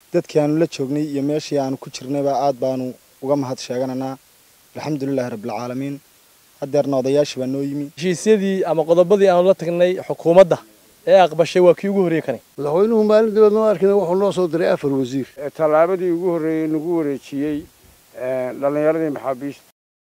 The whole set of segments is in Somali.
dadkii aanu la joognay iyo meeshii aanu ku jirnayba aad baanu uga mahad sheegananaa alxamdulilahi rabbilcaalamiin haddeerna odayaashii baa noo yimi heshiisyadii ama qodobadii aanu la tagnay xukuumadda ee aqbashay waa kii ugu horreeyey kani madaxweynuhu maalin dibad noo arkina wuxuu noo soo diray afar wasiir tallaabadii ugu horreeyey nagu wareejiyey dhallinyaradii maxaabiista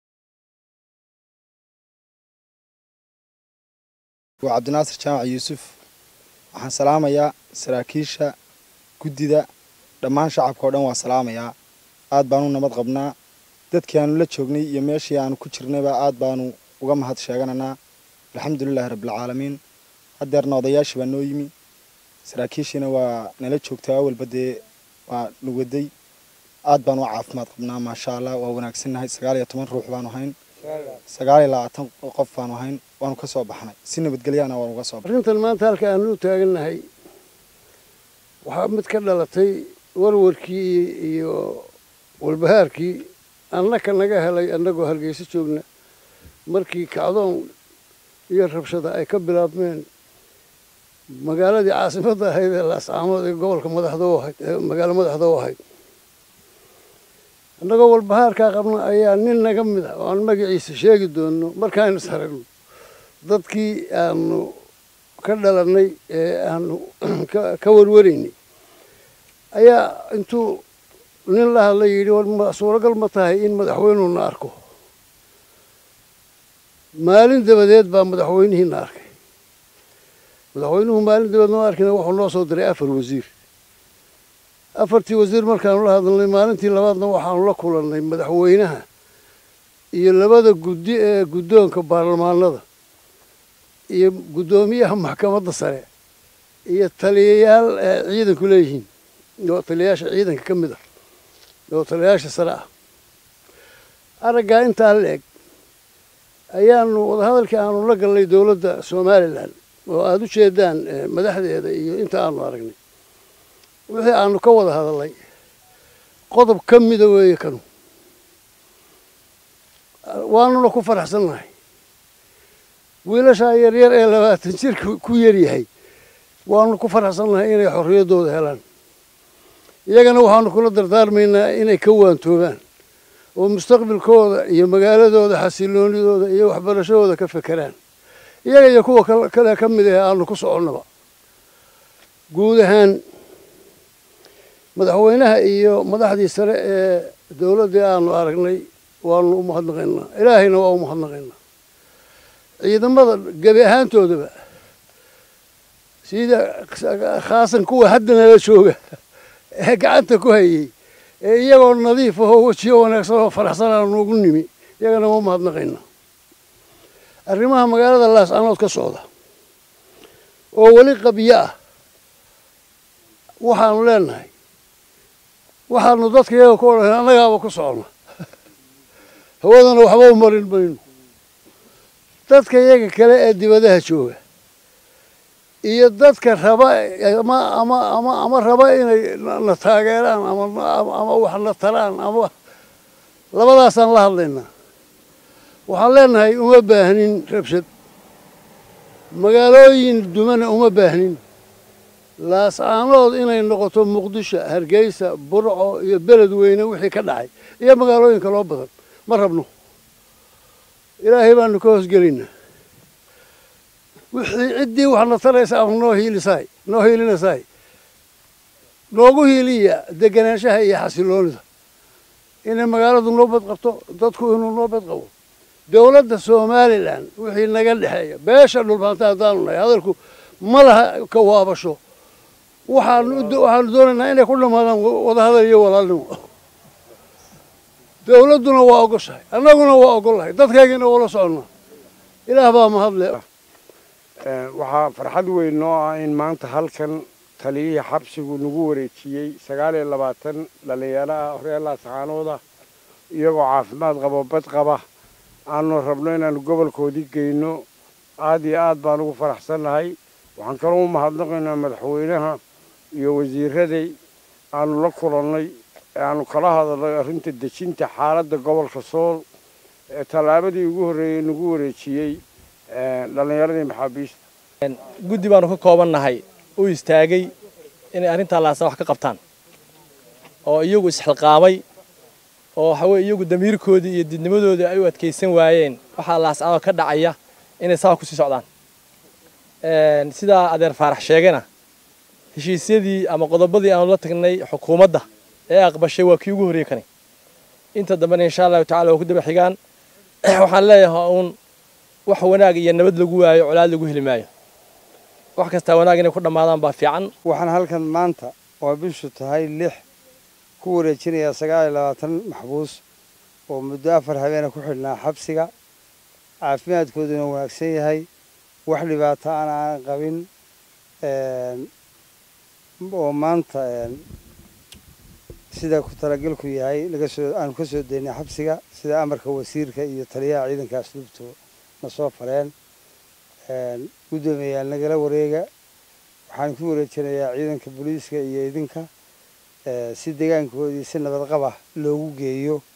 waa cabdinaasir jaamac yuusuf waxaan salaamayaa saraakiisha guddida dhammaan shacabka oo dhan waa salaamayaa aad baanu nabad qabnaa dadkii aanu la joognay iyo meeshii aanu ku jirnayba aad baanu uga mahad sheegananaa alxamdulilahi rabbilcaalamiin haddeerna odayaashii baa noo yimi saraakiishiina waa nala joogtaa awalba dee waa nuwaday aad baanu u caafimaad qabnaa maasha allah waa wanaagsannahay sagaal iyo toban ruux baanu hayn sagaal iyo labaatan qof baanu hayn waanu ka soo baxnay si nabadgelyaana waanu uga soo baxnay arrintan maanta halka aanu u taagannahay waxaa mid ka dhalatay warwarkii iyo walbahaarkii annaka naga helay annagoo hargeysa joogna markii kacdoon iyo rabshada ay ka bilaabmeen magaaladii caasimadda ahayd ee laascaamood ee gobolka madaxda u ahayd ee magaalo madaxda u ahayd annagoo walbahaarkaa qabna ayaa nin naga mid ah oo aan magaciisa sheegi doonno markaaynu is aragno dadkii aanu ka dhalannay ee aanu ka warwaraynay ayaa intuu nin la hadla yidhi war ma suuragal ma tahay in madaxweynuuna arko maalin dabadeed baa madaxweynihiina arkay madaxweynuhu maalin dabadeed noo arkina wuxuu noo soo diray afar wasiir afartii wasiir markaanu la hadalnay maalintii labaadna waxaanu la kulannay madaxweynaha iyo labada guddi ee guddoonka baarlamaanada iyo guddoomiyaha maxkamadda sare iyo taliyayaal ee ciidanku leeyihiin oo taliyayaasha ciidanka ka mid ah oo taliyayaasha sare ah araggaa intaa la eg ayaanu wadahadalkii aanu la gallay dowladda somalilan oo aada u jeedaan madaxdeeda iyo inta aanu aragnay wixii aanu ka wada hadalnay qodob ka mida weeye kanu waanuna ku faraxsannahay wiilashaa yaryar ee labaatan jirka ku yaryahay waanu ku faraxsannahay inay xorriyaddooda helaan iyagana waxaanu kula dardaarmaynaa inay ka waantoobaan oo mustaqbilkooda iyo magaaladooda xasiloonidooda iyo waxbarashadooda ka fekeraan iyaga iyo kuwa kale ka mid ah aanu ku soconnaba guud ahaan madaxweynaha iyo madaxdii sare ee dowladdii aanu aragnay waanu u mahadnaqaynaa ilaahayna waa u mahadnaqaynaa ciidamada gebi ahaantoodaba sida khaasan kuwa hadda nala jooga ee gacanta ku hayay ee iyagoo nadiif ahoo wejiyo wanaagsan oo faraxsan aanu ugu nimi iyagana waa u mahadnaqaynaa arrimaha magaalada laascanood ka socda oo weli qabyo ah waxaanu leenahay waxaanu dadka iyaga ku odhan annagaaba ku socona hawadana waxba u marin mayno dadka iyaga kale ee dibadaha jooga iyo dadka raba ama ama ama ama raba inay na taageeraan ama ama wax na taraan ama labadaasaan la hadlaynaa waxaan leenahay uma baahnin rabshad magaalooyin dumana uma baahnin laascaanood inay noqoto muqdisho hargeysa burco iyo beled weyne wixii ka dhacay iyo magaalooyinka loo badan ma rabno ilaahay baanu ka hoosgelaynaa wixii ciddii waxna taraysa ama noo hiilisaay noo hiilinasaay noogu hiiliya deganaanshaha iyo xasiloonida inay magaaladu noo bad qabto dadku inuu noo bad qabo dowladda somalilan wixii naga dhexeeya beesha dhulbaanta haddaanu nahay hadalku ma laha ka waabasho waxaanu waxaanu doonaynaa inay ku dhammaadaan wadahadal iyo walaalnimo dowladduna waa ogoshahay annaguna waa ogollahay dadkaygina wala soconnaa ilaah baa mahadle waxaa farxad weyn noo ah in maanta halkan taliyihii xabsigu nagu wareejiyey sagaal iyo labaatan dhallinyaro ah reer laascaanooda iyagoo caafimaad qabo bad qaba aanu rabno inaanu gobolkoodii geyno aad iyo aad baan ugu faraxsannahay waxaan kaloo u mahadnaqaynaa madaxweynaha iyo wasiiraday aanu la kulannay ee aanu kala hadalnay arrinta dejinta xaaladda gobolka sool ee tallaabadii ugu horreeyey nagu wareejiyey dhallinyaradii maxaabiista guddi baanu ka koobannahay u istaagay inay arrintaa laasa wax ka qabtaan oo iyagu isxilqaamay oo waxaweye iyagu damiirkoodii iyo didnimadoodii ay u adkaysan waayeen waxaa laascado ka dhacaya inay saa kusii socdaan sidaa adeer faarax sheegana heshiisyadii ama qodobadii aanu la tagnay xukuumadda ee aqbashay waa kii ugu horreey kani inta dambena insha allahu tacala waa ku daba xigaan waxaan leeyahay uun wax wanaag iyo nabad lagu waayo colaad lagu heli maayo wax kastaa wanaag inay ku dhammaadaan baa fiican waxaan halkan maanta oo bishu tahay lix ku wareejinayaa sagaal iyo labaatan maxbuus oo muddo afar habeena ku xidhnaa xabsiga caafimaadkooduna wanaagsan yahay wax dhibaato aan aan qabin oo maanta sida ku talagalku yahay laga soo aanu ka soo daynay xabsiga sida amarka wasiirka iyo taliyaha ciidanka asluubtu na soo fareen guddoomiyayaal nagala wareega waxaan ku wareejinayaa ciidanka booliiska iyo idinka si deegaankoodii si nabadqaba loogu geeyo